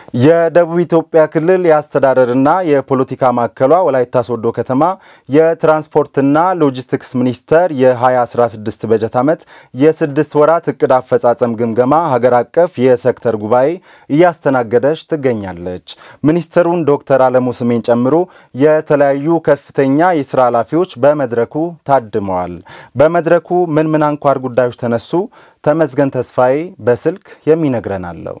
የደቡብ ኢትዮጵያ ክልል የአስተዳደርና የፖለቲካ ማዕከሏ ወላይታ ሶዶ ከተማ የትራንስፖርትና ሎጂስቲክስ ሚኒስቴር የ2016 በጀት ዓመት የስድስት ወራት እቅድ አፈጻጸም ግምገማ ሀገር አቀፍ የሴክተር ጉባኤ እያስተናገደች ትገኛለች። ሚኒስትሩን ዶክተር አለሙ ስሜን ጨምሮ የተለያዩ ከፍተኛ የስራ ኃላፊዎች በመድረኩ ታድመዋል። በመድረኩ ምን ምን አንኳር ጉዳዮች ተነሱ? ተመስገን ተስፋዬ በስልክ የሚነግረን አለው።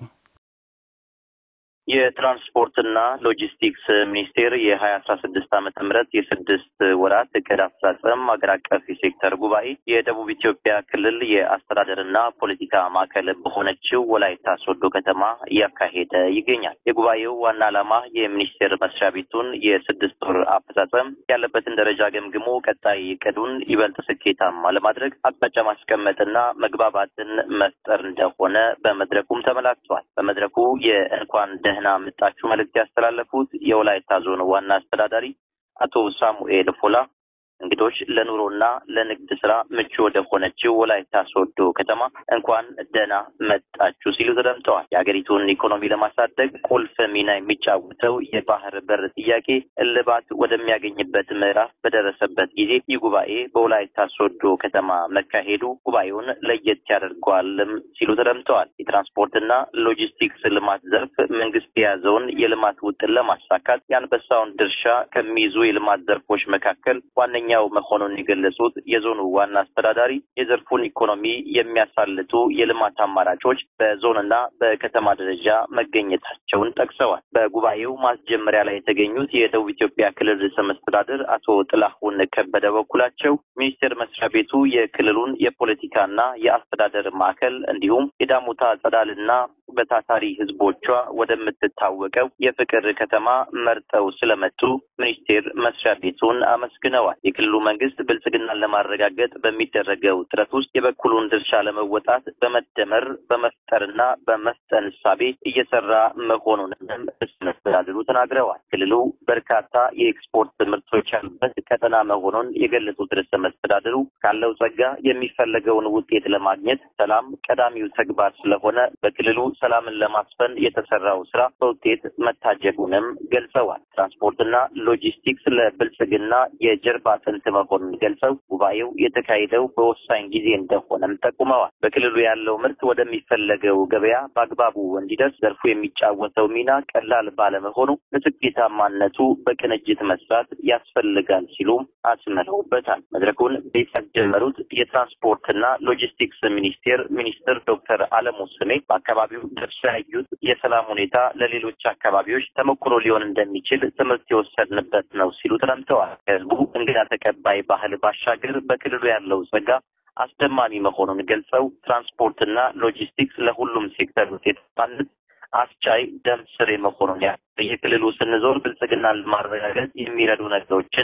የትራንስፖርትና ሎጂስቲክስ ሚኒስቴር የሀያ አስራ ስድስት ዓመተ ምህረት የስድስት ወራት እቅድ አፈጻጸም ሀገር አቀፍ የሴክተር ጉባኤ የደቡብ ኢትዮጵያ ክልል የአስተዳደርና ፖለቲካ ማዕከል በሆነችው ወላይታ ሶዶ ከተማ እያካሄደ ይገኛል። የጉባኤው ዋና ዓላማ የሚኒስቴር መስሪያ ቤቱን የስድስት ወር አፈጻጸም ያለበትን ደረጃ ገምግሞ ቀጣይ እቅዱን ይበልጥ ስኬታማ ለማድረግ አቅጣጫ ማስቀመጥና መግባባትን መፍጠር እንደሆነ በመድረኩም ተመላክቷል። በመድረኩ የእንኳን ደህና መጣችሁ መልእክት ያስተላለፉት የወላይታ ዞን ዋና አስተዳዳሪ አቶ ሳሙኤል ፎላ እንግዶች ለኑሮና ለንግድ ስራ ምቹ ወደ ሆነችው ወላይታ ሶዶ ከተማ እንኳን ደህና መጣችሁ ሲሉ ተደምጠዋል። የሀገሪቱን ኢኮኖሚ ለማሳደግ ቁልፍ ሚና የሚጫወተው የባህር በር ጥያቄ እልባት ወደሚያገኝበት ምዕራፍ በደረሰበት ጊዜ ይህ ጉባኤ በወላይታ ሶዶ ከተማ መካሄዱ ጉባኤውን ለየት ያደርገዋልም ሲሉ ተደምጠዋል። የትራንስፖርትና ሎጂስቲክስ ልማት ዘርፍ መንግስት የያዘውን የልማት ውጥን ለማሳካት የአንበሳውን ድርሻ ከሚይዙ የልማት ዘርፎች መካከል ዋነኛ ኛው መሆኑን የገለጹት የዞኑ ዋና አስተዳዳሪ የዘርፉን ኢኮኖሚ የሚያሳልጡ የልማት አማራጮች በዞንና በከተማ ደረጃ መገኘታቸውን ጠቅሰዋል። በጉባኤው ማስጀመሪያ ላይ የተገኙት የደቡብ ኢትዮጵያ ክልል ርዕሰ መስተዳድር አቶ ጥላሁን ከበደ በኩላቸው ሚኒስቴር መስሪያ ቤቱ የክልሉን የፖለቲካና የአስተዳደር ማዕከል እንዲሁም የዳሞታ ጸዳልና በታታሪ ሕዝቦቿ ወደምትታወቀው የፍቅር ከተማ መርጠው ስለመጡ ሚኒስቴር መስሪያ ቤቱን አመስግነዋል። የክልሉ መንግስት ብልጽግናን ለማረጋገጥ በሚደረገው ጥረት ውስጥ የበኩሉን ድርሻ ለመወጣት በመደመር በመፍጠርና በመፍጠን እሳቤ እየሰራ መሆኑንም መስተዳድሩ ተናግረዋል። ክልሉ በርካታ የኤክስፖርት ምርቶች ያሉበት ቀጠና መሆኑን የገለጹት ርዕሰ መስተዳድሩ ካለው ጸጋ የሚፈለገውን ውጤት ለማግኘት ሰላም ቀዳሚው ተግባር ስለሆነ በክልሉ ሰላምን ለማስፈን የተሰራው ስራ በውጤት መታጀቡንም ገልጸዋል። ትራንስፖርትና ሎጂስቲክስ ለብልጽግና የጀርባ አጥንት መሆኑን ገልጸው ጉባኤው የተካሄደው በወሳኝ ጊዜ እንደሆነም ጠቁመዋል። በክልሉ ያለው ምርት ወደሚፈለገው ገበያ በአግባቡ እንዲደርስ ዘርፉ የሚጫወተው ሚና ቀላል ባለመሆኑ ለስኬታማነቱ በቅንጅት መስራት ያስፈልጋል ሲሉም አስምረውበታል። መድረኩን ቤት ያስጀመሩት የትራንስፖርትና ሎጂስቲክስ ሚኒስቴር ሚኒስትር ዶክተር አለሙ ስሜ በአካባቢው ደርሶ ያዩት የሰላም ሁኔታ ለሌሎች አካባቢዎች ተሞክሮ ሊሆን እንደሚችል ትምህርት የወሰድንበት ነው ሲሉ ተደምጠዋል። ህዝቡ እንግዳ ተቀባይ ባህል ባሻገር በክልሉ ያለው ጸጋ አስደማሚ መሆኑን ገልጸው ትራንስፖርትና ሎጂስቲክስ ለሁሉም ሴክተር ውጤታማነት አስቻይ ደም ስር መሆኑን ያ የክልሉ ስንዞር ብልጽግናን ለማረጋገጥ የሚረዱ ነገሮችን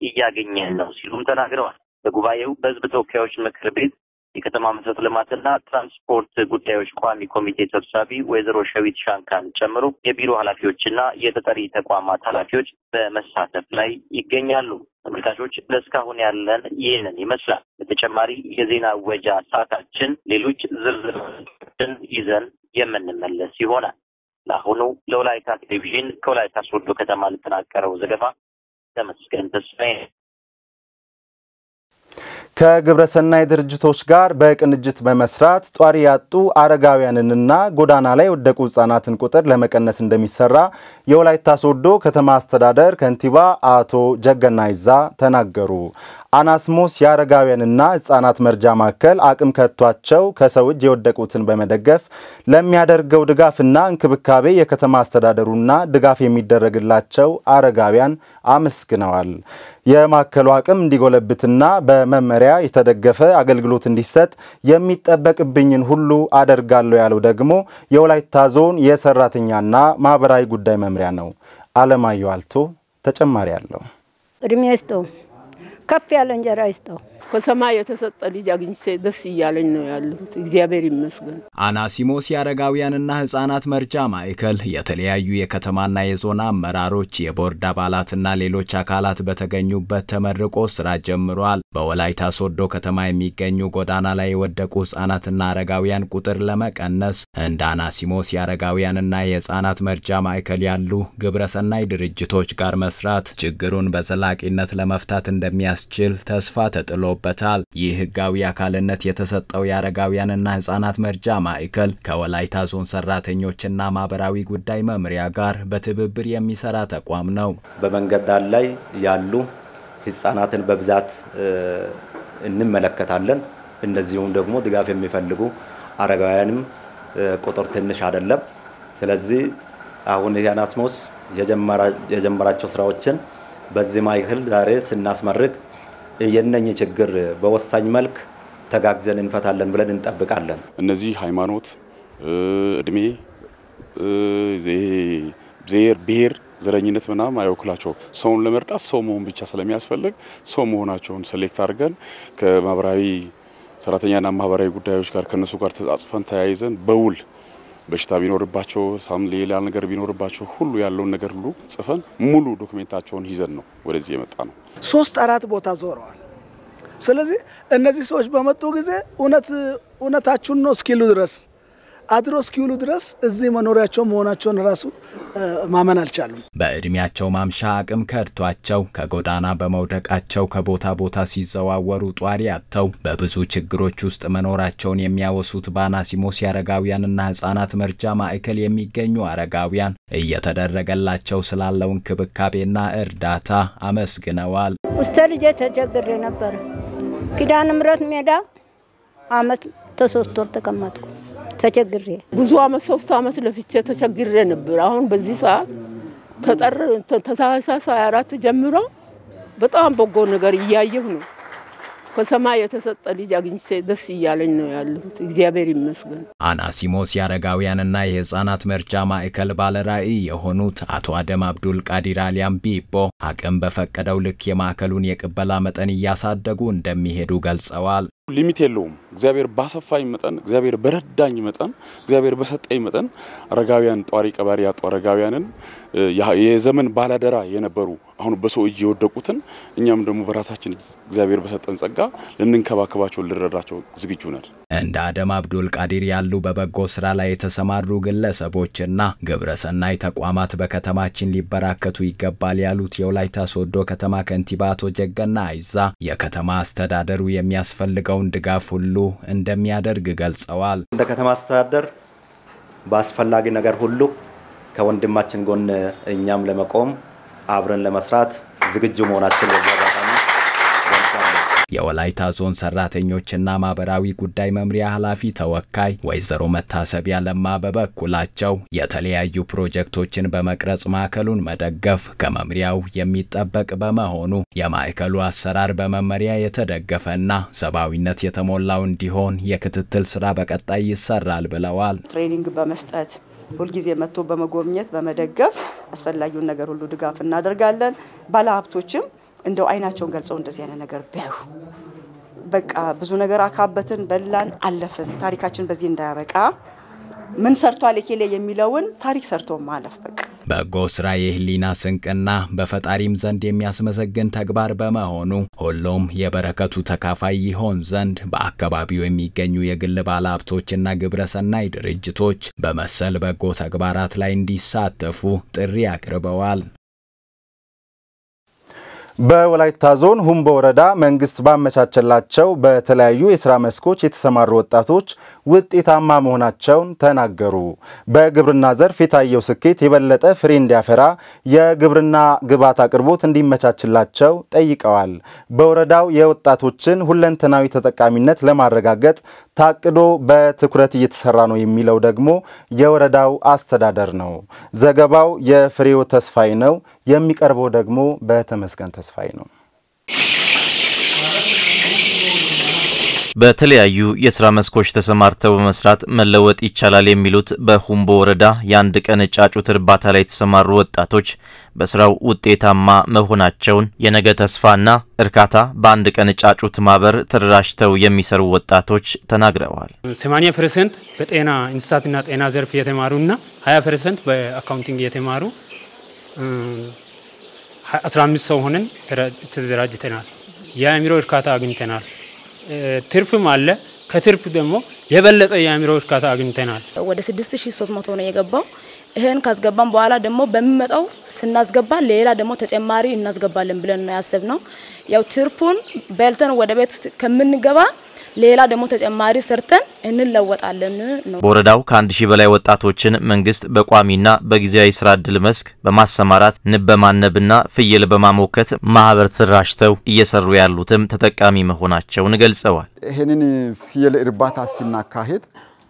እያገኘን ነው ሲሉም ተናግረዋል። በጉባኤው በህዝብ ተወካዮች ምክር ቤት የከተማ መሰረተ ልማትና ትራንስፖርት ጉዳዮች ቋሚ ኮሚቴ ሰብሳቢ ወይዘሮ ሸዊት ሻንካን ጨምሮ የቢሮ ኃላፊዎችና የተጠሪ ተቋማት ኃላፊዎች በመሳተፍ ላይ ይገኛሉ። ተመልካቾች ለእስካሁን ያለን ይህንን ይመስላል። በተጨማሪ የዜና ወጃ ሰዓታችን ሌሎች ዝርዝሮችን ይዘን የምንመለስ ይሆናል። ለአሁኑ ለወላይታ ቴሌቪዥን ከወላይታ ሶዶ ከተማ ለተጠናቀረው ዘገባ ተመስገን ተስፋዬ ከግብረሰናይ ድርጅቶች ጋር በቅንጅት በመስራት ጧሪ ያጡ አረጋውያንንና ጎዳና ላይ የወደቁ ህጻናትን ቁጥር ለመቀነስ እንደሚሰራ የወላይታ ሶዶ ከተማ አስተዳደር ከንቲባ አቶ ጀገና ይዛ ተናገሩ። አናስሞስ የአረጋውያንና ህጻናት መርጃ ማዕከል አቅም ከቷቸው ከሰው እጅ የወደቁትን በመደገፍ ለሚያደርገው ድጋፍና እንክብካቤ የከተማ አስተዳደሩና ድጋፍ የሚደረግላቸው አረጋውያን አመስግነዋል። የማዕከሉ አቅም እንዲጎለብትና በመመሪያ የተደገፈ አገልግሎት እንዲሰጥ የሚጠበቅብኝን ሁሉ አደርጋለሁ ያለው ደግሞ የወላይታ ዞን የሰራተኛና ማህበራዊ ጉዳይ መምሪያ ነው። አለማየሁ አልቶ ተጨማሪ አለው። እድሜ ይስጠው፣ ከፍ ያለ እንጀራ ይስጠው። ከሰማይ የተሰጠ ልጅ አግኝቼ ደስ እያለኝ ነው ያለሁት። እግዚአብሔር ይመስገን። አናሲሞስ የአረጋውያንና ሕጻናት መርጃ ማዕከል የተለያዩ የከተማና የዞን አመራሮች፣ የቦርድ አባላትና ሌሎች አካላት በተገኙበት ተመርቆ ስራ ጀምሯል። በወላይታ ሶዶ ከተማ የሚገኙ ጎዳና ላይ የወደቁ ሕጻናትና አረጋውያን ቁጥር ለመቀነስ እንደ አናሲሞስ የአረጋውያንና የሕጻናት መርጃ ማዕከል ያሉ ግብረሰናይ ድርጅቶች ጋር መስራት ችግሩን በዘላቂነት ለመፍታት እንደሚያስችል ተስፋ ተጥሎ በታል ይህ ህጋዊ አካልነት የተሰጠው የአረጋውያንና ህጻናት መርጃ ማዕከል ከወላይታ ዞን ሰራተኞችና ማህበራዊ ጉዳይ መምሪያ ጋር በትብብር የሚሰራ ተቋም ነው። በመንገድ ዳር ላይ ያሉ ህጻናትን በብዛት እንመለከታለን። እንደዚሁም ደግሞ ድጋፍ የሚፈልጉ አረጋውያንም ቁጥር ትንሽ አይደለም። ስለዚህ አሁን አናሲሞስ የጀመራቸው ስራዎችን በዚህ ማዕከል ዛሬ ስናስመርቅ የነኚህ ችግር በወሳኝ መልክ ተጋግዘን እንፈታለን ብለን እንጠብቃለን። እነዚህ ሃይማኖት፣ እድሜ፣ ዘር፣ ብሔር፣ ዘረኝነት ምናምን አይወክላቸው። ሰውን ለመርዳት ሰው መሆን ብቻ ስለሚያስፈልግ ሰው መሆናቸውን ሴሌክት አድርገን ከማህበራዊ ሰራተኛና ማህበራዊ ጉዳዮች ጋር ከነሱ ጋር ተጻጽፈን ተያይዘን በውል በሽታ ቢኖርባቸው ሳም ሌላ ነገር ቢኖርባቸው ሁሉ ያለውን ነገር ሁሉ ጽፈን ሙሉ ዶክሜንታቸውን ይዘን ነው ወደዚህ የመጣ ነው። ሶስት አራት ቦታ ዞረዋል። ስለዚህ እነዚህ ሰዎች በመጡ ጊዜ እውነት እውነታችሁን ነው እስኪሉ ድረስ አድሮ እስኪውሉ ድረስ እዚህ መኖሪያቸው መሆናቸውን ራሱ ማመን አልቻሉም። በእድሜያቸው ማምሻ አቅም ከድቷቸው ከጎዳና በመውደቃቸው ከቦታ ቦታ ሲዘዋወሩ ጧሪ አጥተው በብዙ ችግሮች ውስጥ መኖራቸውን የሚያወሱት በአናሲሞስ የአረጋውያንና ሕጻናት መርጃ ማዕከል የሚገኙ አረጋውያን እየተደረገላቸው ስላለው እንክብካቤና እርዳታ አመስግነዋል። ውስተ ልጄ ተቸግሬ ነበረ። ኪዳነ ምሕረት ሜዳ አመት ተሶስት ወር ተቀመጥኩ ተቸግሬ ብዙ አመት ሶስት አመት ለፍቼ ተቸግሬ ነበር። አሁን በዚህ ሰዓት ከጠር ታህሳስ 24 ጀምሮ በጣም በጎ ነገር እያየሁ ነው። ከሰማይ የተሰጠ ልጅ አግኝቼ ደስ እያለኝ ነው ያለሁት። እግዚአብሔር ይመስገን። አናሲሞስ የአረጋውያንና የህፃናት መርጃ ማዕከል ባለራዕይ የሆኑት አቶ አደም አብዱል ቃዲር አሊያም ቢቦ አቅም በፈቀደው ልክ የማዕከሉን የቅበላ መጠን እያሳደጉ እንደሚሄዱ ገልጸዋል። ሊሚት የለውም። እግዚአብሔር ባሰፋኝ መጠን፣ እግዚአብሔር በረዳኝ መጠን፣ እግዚአብሔር በሰጠኝ መጠን አረጋውያን ጧሪ ቀባሪ ያጡ አረጋውያንን የዘመን ባላደራ የነበሩ አሁን በሰው እጅ የወደቁትን እኛም ደግሞ በራሳችን እግዚአብሔር በሰጠን ጸጋ ልንንከባከባቸው ልንረዳቸው ዝግጁ ነን። እንደ አደም አብዱል ቃዲር ያሉ በበጎ ስራ ላይ የተሰማሩ ግለሰቦችና ግብረሰናይ ተቋማት በከተማችን ሊበራከቱ ይገባል ያሉት የወላይታ ሶዶ ከተማ ከንቲባ አቶ ጀገና አይዛ የከተማ አስተዳደሩ የሚያስፈልገውን ድጋፍ ሁሉ እንደሚያደርግ ገልጸዋል። እንደ ከተማ አስተዳደር በአስፈላጊ ነገር ሁሉ ከወንድማችን ጎን እኛም ለመቆም አብረን ለመስራት ዝግጁ መሆናችን የወላይታ ዞን ሰራተኞችና ማህበራዊ ጉዳይ መምሪያ ኃላፊ ተወካይ ወይዘሮ መታሰቢያ ለማ በበኩላቸው የተለያዩ ፕሮጀክቶችን በመቅረጽ ማዕከሉን መደገፍ ከመምሪያው የሚጠበቅ በመሆኑ የማዕከሉ አሰራር በመመሪያ የተደገፈና ሰብአዊነት የተሞላው እንዲሆን የክትትል ስራ በቀጣይ ይሰራል ብለዋል። ትሬኒንግ በመስጠት ሁልጊዜ መጥቶ በመጎብኘት በመደገፍ አስፈላጊውን ነገር ሁሉ ድጋፍ እናደርጋለን። ባለሀብቶችም እንደው አይናቸውን ገልጸው እንደዚህ አይነት ነገር ቢያዩ በቃ ብዙ ነገር አካበትን፣ በላን፣ አለፍን። ታሪካችን በዚህ እንዳያበቃ ምን ሰርቷል የኬሌ የሚለውን ታሪክ ሰርቶ ማለፍ በቃ በጎ ስራ የህሊና ስንቅና በፈጣሪም ዘንድ የሚያስመሰግን ተግባር በመሆኑ ሁሉም የበረከቱ ተካፋይ ይሆን ዘንድ በአካባቢው የሚገኙ የግል ባለሀብቶችና ግብረሰናይ ድርጅቶች በመሰል በጎ ተግባራት ላይ እንዲሳተፉ ጥሪ አቅርበዋል። በወላይታ ዞን ሁምቦ ወረዳ መንግስት ባመቻቸላቸው በተለያዩ የስራ መስኮች የተሰማሩ ወጣቶች ውጤታማ መሆናቸውን ተናገሩ። በግብርና ዘርፍ የታየው ስኬት የበለጠ ፍሬ እንዲያፈራ የግብርና ግብዓት አቅርቦት እንዲመቻችላቸው ጠይቀዋል። በወረዳው የወጣቶችን ሁለንተናዊ ተጠቃሚነት ለማረጋገጥ ታቅዶ በትኩረት እየተሰራ ነው የሚለው ደግሞ የወረዳው አስተዳደር ነው። ዘገባው የፍሬው ተስፋይ ነው። የሚቀርበው ደግሞ በተመስገን ተስፋዬ ነው። በተለያዩ የስራ መስኮች ተሰማርተው በመስራት መለወጥ ይቻላል የሚሉት በሁምቦ ወረዳ የአንድ ቀን ጫጩት እርባታ ላይ የተሰማሩ ወጣቶች በስራው ውጤታማ መሆናቸውን የነገ ተስፋና እርካታ በአንድ ቀን ጫጩት ማህበር ተደራጅተው የሚሰሩ ወጣቶች ተናግረዋል። 80 ፐርሰንት በጤና እንስሳትና ጤና ዘርፍ የተማሩና 20 ፐርሰንት በአካውንቲንግ የተማሩ 15 ሰው ሆነን ተደራጅተናል። የአእምሮ እርካታ አግኝተናል። ትርፍም አለ። ከትርፍ ደግሞ የበለጠ የአእምሮ እርካታ አግኝተናል። ወደ 6300 ነው የገባው። ይህን ካስገባን በኋላ ደግሞ በሚመጣው ስናስገባ ሌላ ደግሞ ተጨማሪ እናስገባለን ብለን ነው ያሰብነው። ያው ትርፉን በልተን ወደ ቤት ከምንገባ ሌላ ደግሞ ተጨማሪ ሰርተን እንለወጣለን ነው። በወረዳው ከአንድ ሺህ በላይ ወጣቶችን መንግስት በቋሚና በጊዜያዊ ስራ እድል መስክ በማሰማራት ንብ በማነብና ፍየል በማሞከት ማህበር ተደራጅተው እየሰሩ ያሉትም ተጠቃሚ መሆናቸውን ገልጸዋል። ይህንን ፍየል እርባታ ሲናካሄድ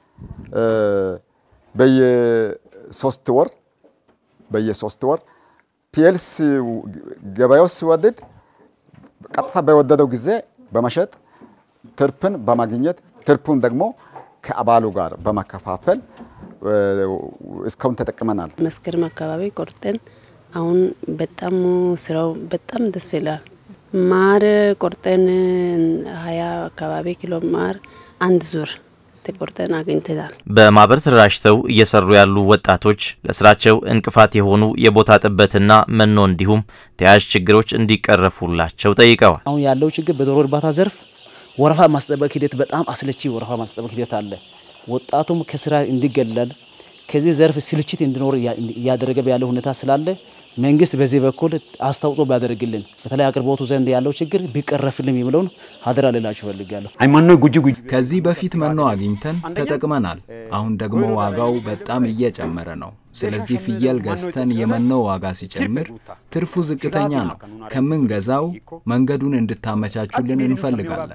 በየሶስት ወር በየሶስት ወር ፍየል ገበያው ሲወደድ ቀጥታ በወደደው ጊዜ በመሸጥ ትርፍን በማግኘት ትርፉን ደግሞ ከአባሉ ጋር በመከፋፈል እስካሁን ተጠቅመናል። መስከረም አካባቢ ቆርጠን አሁን በጣም ስራው በጣም ደስ ይላል። ማር ቆርጠን ሀያ አካባቢ ኪሎ ማር አንድ ዙር ተቆርጠን አግኝተናል። በማህበር ተደራጅተው እየሰሩ ያሉ ወጣቶች ለስራቸው እንቅፋት የሆኑ የቦታ ጥበትና መኖ እንዲሁም ተያያዥ ችግሮች እንዲቀረፉላቸው ጠይቀዋል። አሁን ያለው ችግር በዶሮ እርባታ ዘርፍ ወረፋ ማስጠበቅ ሂደት በጣም አስለቺ ወረፋ ማስጠበቅ ሂደት አለ። ወጣቱም ከስራ እንዲገለል ከዚህ ዘርፍ ስልችት እንዲኖር እያደረገ ያለው ሁኔታ ስላለ መንግስት በዚህ በኩል አስተዋጽኦ ቢያደርግልን በተለይ አቅርቦቱ ዘንድ ያለው ችግር ቢቀረፍልን የሚለውን ሀደራ ልላችሁ እፈልጋለሁ። ከዚህ በፊት መኖ አግኝተን ተጠቅመናል። አሁን ደግሞ ዋጋው በጣም እየጨመረ ነው። ስለዚህ ፍየል ገዝተን የመኖ ዋጋ ሲጨምር ትርፉ ዝቅተኛ ነው። ከምንገዛው መንገዱን እንድታመቻቹልን እንፈልጋለን።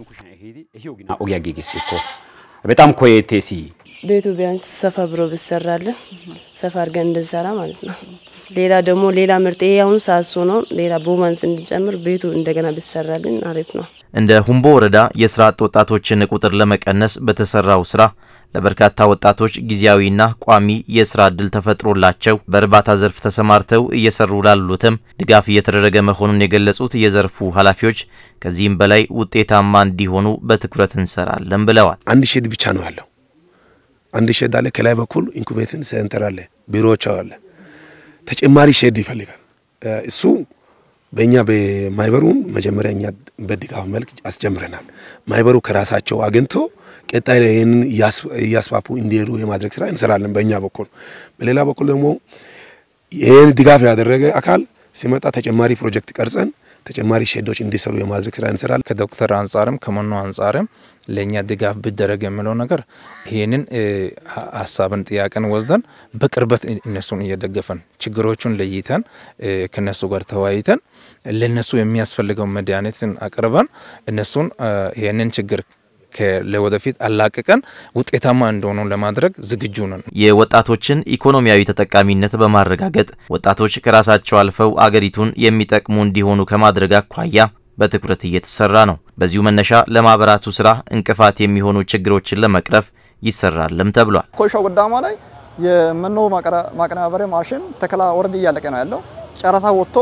በጣም ኮየቴሲ ቤቱ ቢያንስ ሰፋ ብሎ ብሰራለን ሰፋ አድርገን እንድንሰራ ማለት ነው። ሌላ ደግሞ ሌላ ምርጥ ይሄ አሁን ሳሶ ነው። ሌላ ቦማንስ እንዲጨምር ቤቱ እንደገና ብሰራልን አሪፍ ነው። እንደ ሁምቦ ወረዳ የስራ አጥ ወጣቶችን ቁጥር ለመቀነስ በተሰራው ስራ ለበርካታ ወጣቶች ጊዜያዊና ቋሚ የስራ እድል ተፈጥሮላቸው በእርባታ ዘርፍ ተሰማርተው እየሰሩ ላሉትም ድጋፍ እየተደረገ መሆኑን የገለጹት የዘርፉ ኃላፊዎች ከዚህም በላይ ውጤታማ እንዲሆኑ በትኩረት እንሰራለን ብለዋል። አንድ ሼድ ብቻ ነው ያለው። አንድ ሼድ አለ። ከላይ በኩል ኢንኩቤትን ሴንተር አለ፣ ቢሮዎች አለ። ተጨማሪ ሼድ ይፈልጋል። እሱ በእኛ በማይበሩ መጀመሪያ እኛ በድጋፍ መልክ አስጀምረናል። ማይበሩ ከራሳቸው አግኝቶ ቀጣይ ላይ ይህንን እያስፋፉ እንዲሄዱ የማድረግ ስራ እንሰራለን በእኛ በኩል። በሌላ በኩል ደግሞ ይህን ድጋፍ ያደረገ አካል ሲመጣ ተጨማሪ ፕሮጀክት ቀርጸን ተጨማሪ ሼዶች እንዲሰሩ የማድረግ ስራ እንሰራለን። ከዶክተር አንጻርም ከመኖ አንጻርም ለእኛ ድጋፍ ቢደረግ የሚለው ነገር ይህንን ሀሳብን ጥያቄን ወስደን በቅርበት እነሱን እየደገፈን ችግሮቹን ለይተን ከነሱ ጋር ተወያይተን ለነሱ የሚያስፈልገው መድኃኒትን አቅርበን እነሱን ይህንን ችግር ለወደፊት አላቅቀን ውጤታማ እንደሆኑ ለማድረግ ዝግጁ ነን። የወጣቶችን ኢኮኖሚያዊ ተጠቃሚነት በማረጋገጥ ወጣቶች ከራሳቸው አልፈው አገሪቱን የሚጠቅሙ እንዲሆኑ ከማድረግ አኳያ በትኩረት እየተሰራ ነው። በዚሁ መነሻ ለማህበራቱ ስራ እንቅፋት የሚሆኑ ችግሮችን ለመቅረፍ ይሰራልም ተብሏል። ኮይሻ ጎዳማ ላይ የመኖ ማቀነባበሪያ ማሽን ተከላ ወረድ እያለቀ ነው ያለው። ጨረታ ወጥቶ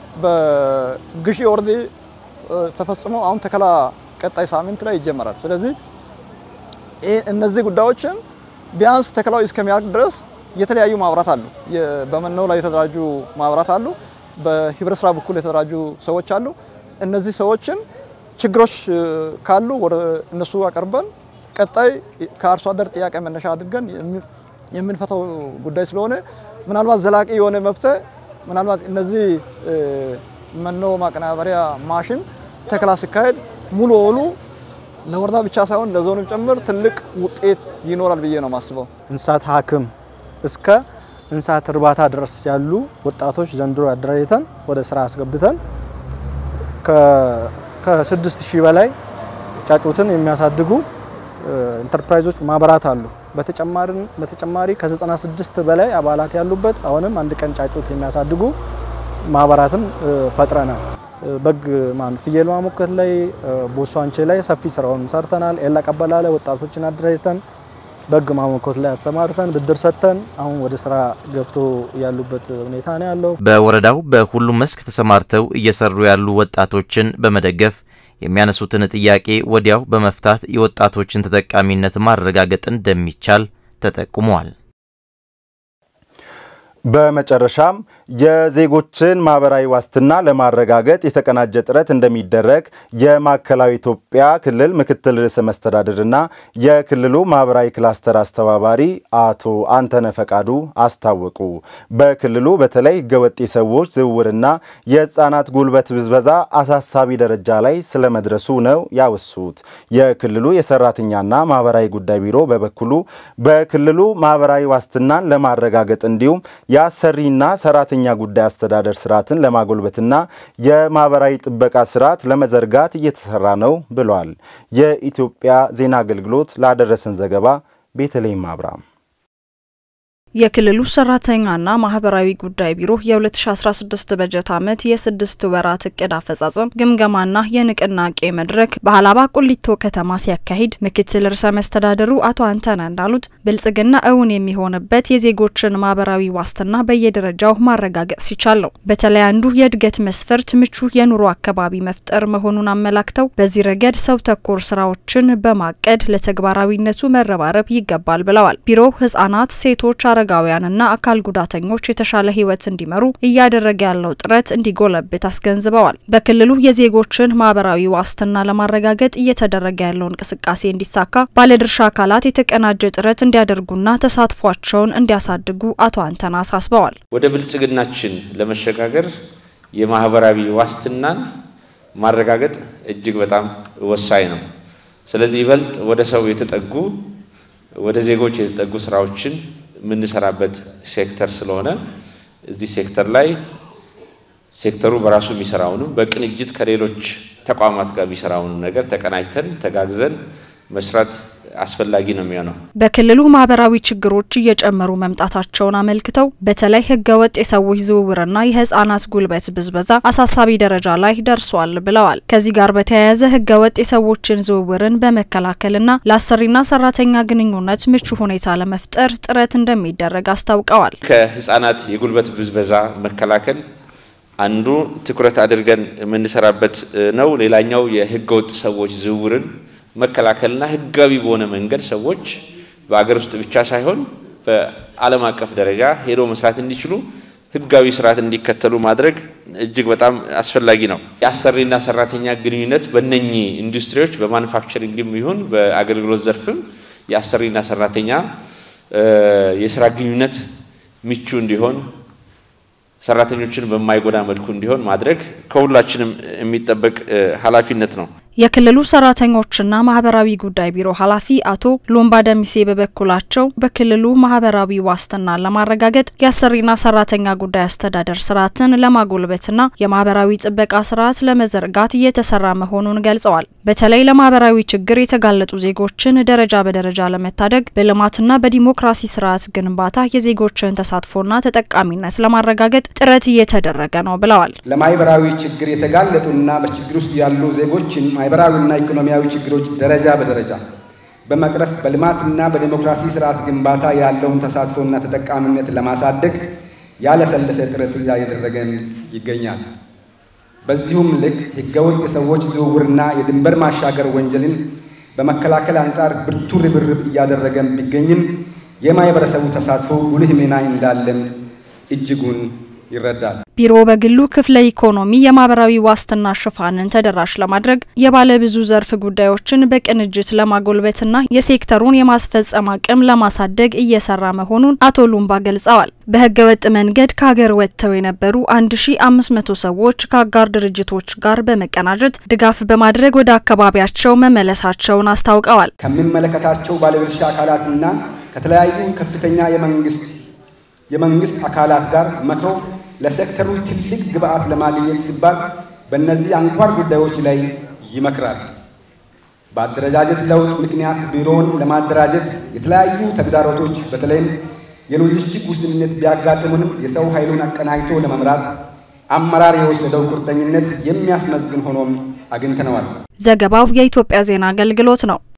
በግዢ ወረድ ተፈጽሞ አሁን ተከላ ቀጣይ ሳምንት ላይ ይጀመራል። ስለዚህ እነዚህ ጉዳዮችን ቢያንስ ተከላው እስከሚያልቅ ድረስ የተለያዩ ማህበራት አሉ። በመኖ ላይ የተደራጁ ማህበራት አሉ። በህብረት ስራ በኩል የተደራጁ ሰዎች አሉ። እነዚህ ሰዎችን ችግሮች ካሉ ወደ እነሱ አቀርበን ቀጣይ ከአርሶ አደር ጥያቄ መነሻ አድርገን የምንፈታው ጉዳይ ስለሆነ ምናልባት ዘላቂ የሆነ መፍትሄ ምናልባት እነዚህ መኖ ማቀነባበሪያ ማሽን ተከላ ሲካሄድ ሙሉ በሙሉ ለወረዳ ብቻ ሳይሆን ለዞንም ጭምር ትልቅ ውጤት ይኖራል ብዬ ነው የማስበው። እንስሳት ሐኪም እስከ እንስሳት እርባታ ድረስ ያሉ ወጣቶች ዘንድሮ አደራጅተን ወደ ስራ አስገብተን ከስድስት ሺህ በላይ ጫጩትን የሚያሳድጉ ኢንተርፕራይዞች ማህበራት አሉ። በተጨማሪ ከ96 በላይ አባላት ያሉበት አሁንም አንድ ቀን ጫጩት የሚያሳድጉ ማህበራትን ፈጥረናል። በግ ማን ፍየል ማሞከት ላይ ቦሷንቼ ላይ ሰፊ ስራውን ሰርተናል። ኤላ ቀበላ ላይ ወጣቶችን አደራጅተን በግ ማሞከት ላይ አሰማርተን ብድር ሰጥተን አሁን ወደ ስራ ገብቶ ያሉበት ሁኔታ ነው ያለው። በወረዳው በሁሉም መስክ ተሰማርተው እየሰሩ ያሉ ወጣቶችን በመደገፍ የሚያነሱትን ጥያቄ ወዲያው በመፍታት የወጣቶችን ተጠቃሚነት ማረጋገጥ እንደሚቻል ተጠቁሟል። በመጨረሻም የዜጎችን ማህበራዊ ዋስትና ለማረጋገጥ የተቀናጀ ጥረት እንደሚደረግ የማዕከላዊ ኢትዮጵያ ክልል ምክትል ርዕሰ መስተዳድርና የክልሉ ማህበራዊ ክላስተር አስተባባሪ አቶ አንተነ ፈቃዱ አስታወቁ። በክልሉ በተለይ ህገወጥ የሰዎች ዝውውርና የህፃናት ጉልበት ብዝበዛ አሳሳቢ ደረጃ ላይ ስለመድረሱ ነው ያወሱት። የክልሉ የሰራተኛና ማህበራዊ ጉዳይ ቢሮ በበኩሉ በክልሉ ማህበራዊ ዋስትናን ለማረጋገጥ እንዲሁም የአሰሪና ሰራተኛ ጉዳይ አስተዳደር ስርዓትን ለማጎልበትና የማህበራዊ ጥበቃ ስርዓት ለመዘርጋት እየተሰራ ነው ብሏል። የኢትዮጵያ ዜና አገልግሎት ላደረሰን ዘገባ ቤተልሔም አብርሃም የክልሉ ሰራተኛና ማህበራዊ ጉዳይ ቢሮ የ2016 በጀት ዓመት የስድስት ወራት እቅድ አፈጻጸም ግምገማና የንቅናቄ መድረክ በሀላባ ቁሊቶ ከተማ ሲያካሂድ ምክትል ርዕሰ መስተዳድሩ አቶ አንተነ እንዳሉት ብልጽግና እውን የሚሆንበት የዜጎችን ማህበራዊ ዋስትና በየደረጃው ማረጋገጥ ሲቻል ነው። በተለይ አንዱ የእድገት መስፈርት ምቹ የኑሮ አካባቢ መፍጠር መሆኑን አመላክተው በዚህ ረገድ ሰው ተኮር ስራዎችን በማቀድ ለተግባራዊነቱ መረባረብ ይገባል ብለዋል። ቢሮው ህጻናት፣ ሴቶች አረጋውያንና አካል ጉዳተኞች የተሻለ ህይወት እንዲመሩ እያደረገ ያለው ጥረት እንዲጎለብት አስገንዝበዋል። በክልሉ የዜጎችን ማህበራዊ ዋስትና ለማረጋገጥ እየተደረገ ያለው እንቅስቃሴ እንዲሳካ ባለድርሻ አካላት የተቀናጀ ጥረት እንዲያደርጉና ተሳትፏቸውን እንዲያሳድጉ አቶ አንተና አሳስበዋል። ወደ ብልጽግናችን ለመሸጋገር የማህበራዊ ዋስትናን ማረጋገጥ እጅግ በጣም ወሳኝ ነው። ስለዚህ ይበልጥ ወደ ሰው የተጠጉ ወደ ዜጎች የተጠጉ ስራዎችን የምንሰራበት ሴክተር ስለሆነ እዚህ ሴክተር ላይ ሴክተሩ በራሱ የሚሰራውንም በቅንጅት ከሌሎች ተቋማት ጋር የሚሰራውንም ነገር ተቀናጅተን ተጋግዘን መስራት አስፈላጊ ነው የሚሆነው። በክልሉ ማህበራዊ ችግሮች እየጨመሩ መምጣታቸውን አመልክተው በተለይ ህገወጥ የሰዎች ዝውውርና የህጻናት ጉልበት ብዝበዛ አሳሳቢ ደረጃ ላይ ደርሷል ብለዋል። ከዚህ ጋር በተያያዘ ህገወጥ የሰዎችን ዝውውርን በመከላከልና ለአሰሪና ሰራተኛ ግንኙነት ምቹ ሁኔታ ለመፍጠር ጥረት እንደሚደረግ አስታውቀዋል። ከህጻናት የጉልበት ብዝበዛ መከላከል አንዱ ትኩረት አድርገን የምንሰራበት ነው። ሌላኛው የህገወጥ ሰዎች ዝውውርን መከላከልና ህጋዊ በሆነ መንገድ ሰዎች በአገር ውስጥ ብቻ ሳይሆን በዓለም አቀፍ ደረጃ ሄዶ መስራት እንዲችሉ ህጋዊ ስርዓት እንዲከተሉ ማድረግ እጅግ በጣም አስፈላጊ ነው። የአሰሪና ሰራተኛ ግንኙነት በእነኚህ ኢንዱስትሪዎች በማኑፋክቸሪንግም ይሁን በአገልግሎት ዘርፍም የአሰሪና ሰራተኛ የስራ ግንኙነት ምቹ እንዲሆን ሰራተኞችን በማይጎዳ መልኩ እንዲሆን ማድረግ ከሁላችንም የሚጠበቅ ኃላፊነት ነው። የክልሉ ሰራተኞችና ማህበራዊ ጉዳይ ቢሮ ኃላፊ አቶ ሎምባ ደሚሴ በበኩላቸው በክልሉ ማህበራዊ ዋስትናን ለማረጋገጥ የአሰሪና ሰራተኛ ጉዳይ አስተዳደር ስርዓትን ለማጎልበትና የማህበራዊ ጥበቃ ስርዓት ለመዘርጋት እየተሰራ መሆኑን ገልጸዋል። በተለይ ለማህበራዊ ችግር የተጋለጡ ዜጎችን ደረጃ በደረጃ ለመታደግ በልማትና በዲሞክራሲ ስርዓት ግንባታ የዜጎችን ተሳትፎና ተጠቃሚነት ለማረጋገጥ ጥረት እየተደረገ ነው ብለዋል። ለማህበራዊ ችግር የተጋለጡና በችግር ውስጥ ያሉ ዜጎችን ማህበራዊና ኢኮኖሚያዊ ችግሮች ደረጃ በደረጃ በመቅረፍ በልማትና በዲሞክራሲ ስርዓት ግንባታ ያለውን ተሳትፎና ተጠቃሚነት ለማሳደግ ያለሰለሰ ጥረት እያደረገን ይገኛል። በዚሁም ልክ ህገወጥ የሰዎች ዝውውርና የድንበር ማሻገር ወንጀልን በመከላከል አንጻር ብርቱ ርብርብ እያደረገን ቢገኝም የማህበረሰቡ ተሳትፎ ጉልህ ሚና እንዳለን እጅጉን ይረዳል። ቢሮ በግሉ ክፍለ ኢኮኖሚ የማህበራዊ ዋስትና ሽፋንን ተደራሽ ለማድረግ የባለ ብዙ ዘርፍ ጉዳዮችን በቅንጅት ለማጎልበትና የሴክተሩን የማስፈጸም አቅም ለማሳደግ እየሰራ መሆኑን አቶ ሉምባ ገልጸዋል። በህገ ወጥ መንገድ ከሀገር ወጥተው የነበሩ 1500 ሰዎች ከአጋር ድርጅቶች ጋር በመቀናጀት ድጋፍ በማድረግ ወደ አካባቢያቸው መመለሳቸውን አስታውቀዋል። ከሚመለከታቸው ባለድርሻ አካላትና ከተለያዩ ከፍተኛ የመንግስት የመንግስት አካላት ጋር መክሮ ለሴክተሩ ትልቅ ግብአት ለማግኘት ሲባል በእነዚህ አንኳር ጉዳዮች ላይ ይመክራል። በአደረጃጀት ለውጥ ምክንያት ቢሮውን ለማደራጀት የተለያዩ ተግዳሮቶች በተለይም የሎጂስቲክ ውስንነት ቢያጋጥሙንም የሰው ኃይሉን አቀናጅቶ ለመምራት አመራር የወሰደው ቁርጠኝነት የሚያስመዝግን ሆኖም አግኝተነዋል። ዘገባው የኢትዮጵያ ዜና አገልግሎት ነው።